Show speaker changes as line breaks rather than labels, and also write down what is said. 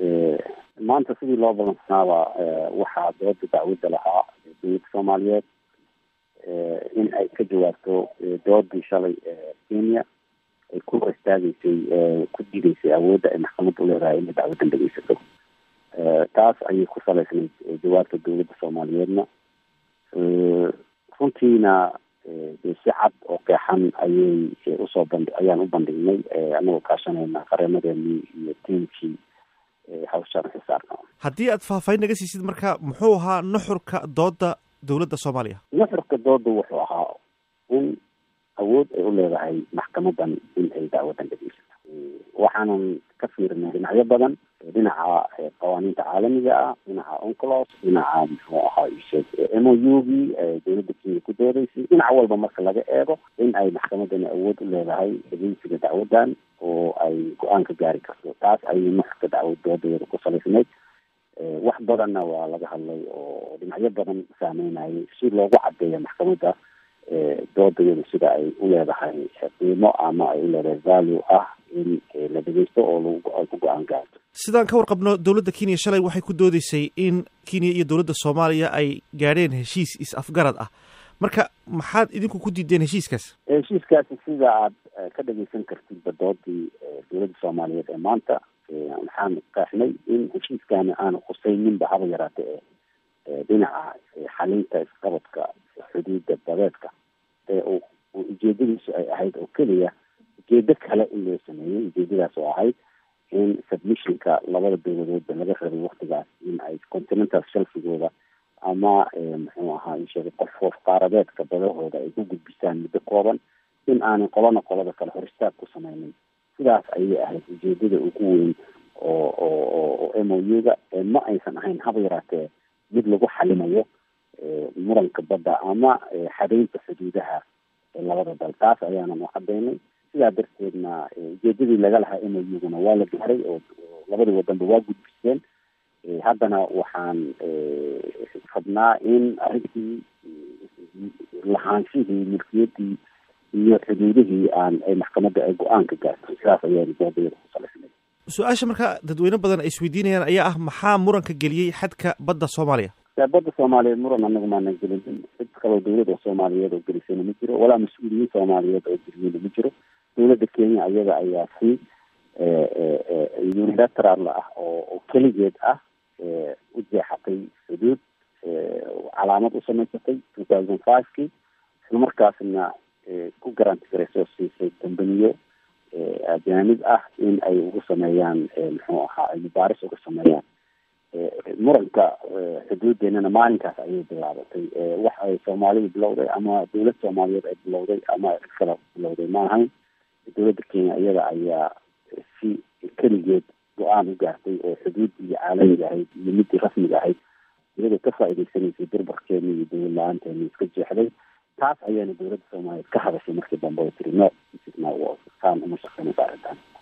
maanta sidii loo balansanaaba waxaa dooda dacwadda lahaa dowladda soomaaliyeed in ay ka jawaabto doodii shalay kenya ay ku hor istaagaysay ku diidaysay awoodda ay maxkamadda uleedahay inay dacwaddan dhegeysato taas ayay ku salaysnayd jawaabta dowladda soomaaliyeedna runtiina si cad oo keexan ayay usoo bandhi ayaan u bandhignay anagoo kaashanayna qareenadeenii iyo tiimkii hawshaan xisaarka
haddii aad faahfaahin naga siisid marka muxuu ahaa nuxurka dooda dowladda soomaaliya
nuxurka dooda wuxuu ahaa in awood ay u leedahay maxkamadan in ay dacwadan dhegeysato waxaanan ka fiirnay dhinacyo badan dhinaca qawaaniinta caalamiga ah dhinaca onclos dhinaca muxuu ahaa isheeg m o u gii dowladda kenya ku doodaysay dhinac walba marka laga eego in ay maxkamadani awood u leedahay dhegeysiga dacwadan oo ay go-aan ka gaari karto taas ayay nuxurka dacwad doodadeeda ku salaysnayd wax badanna waa laga hadlay oo dhinacyo badan saameynayay si loogu cadeeyo maxkamadda doodayadu sida ay u leedahay qiimo ama ay u leedahay value ah in la dhegeysto oo ay ku go-aan gaarto
sidaan ka warqabno dowladda kenya shalay waxay ku doodeysay in kenya iyo dowladda soomaaliya ay gaadheen heshiis is-afgarad ah marka maxaad idinku ku diideen heshiiskaas
heshiiskaasi sida aad ka dhageysan kartidba doodii dowladda soomaaliyeed ee maanta waxaan qaaxnay in heshiiskaani aanu khusayninba haba yaraate e dhinaca xalinta isqabadka xuduudda dabeedka ee uu ujeedadiisu ay ahayd oo keliya ujeedo kale in loo sameeyey ujeedadaas oo ahayd in submissionka labada dowladoodba laga rabay waktigaas in ay continental shelfigooda ama muxuu ahaa isheegay qof hoof qaaradeedka badahooda ay ku gudbisaan muddo kooban in aanay qolana qolada kale hor istaag ku sameynin sidaas ayay ahayd ujeedada ugu weyn oo oo m o u ga ma aysan ahayn haba yaraatee mid lagu xalimayo muranka badda ama xadeynta xuduudaha labada dal taas ayaanan u cadeynay sidaa darteedna ujeedadii laga lahaa m o u guna waa la gaaray oo labadii wadanba waa gudbiseen haddana waxaan rabnaa in arrintii lahaanshihii milkiyadii iyo xuduudihii aan ay maxkamadda ay go-aan ka gaarto sidaas ayaanu doodayada ku salaysnay
su-aasha marka dadweyne badan ay isweydiinayaan ayaa ah maxaa muranka geliyey xadka badda soomaaliya
badda soomaaliyeed muran anagu maanan gelinin cid kaloo dowlad oo soomaaliyeed oo gelisayna ma jiro walaa mas-uuliyiin soomaaliyeed oo geliyeyna ma jiro dowladda kenya ayaga ayaa si unilateral ah oo keligeed ah u jeexatay xuduud calaamad u samaysatay two thousand five kii isla markaasna ku garanti garaysoo siisay dambaniyo ajaanib ah in ay ugu sameeyaan muxuu ahaa ay mubaaris uga sameeyaan muranka xuduuddeenana maalinkaas ayay bilaabatay wax ay soomaalidu bilowday ama dowlad soomaaliyeed ay bilowday ama cid kale bilowday ma ahayn dowladda kenya iyada ayaa si keligeed go-aan u gaartay oo xuduuddii caalamiga ahayd iyo midii rasmiga ahayd iyadoo ka faa'iideysanaysay durbarkeeni iyo dowlad la-aanteeni iska jeexday taas ayaana dowladda soomaaliyeed ka hadashay markii dambe oo tiri no taan uma shaqeynaysa arrintan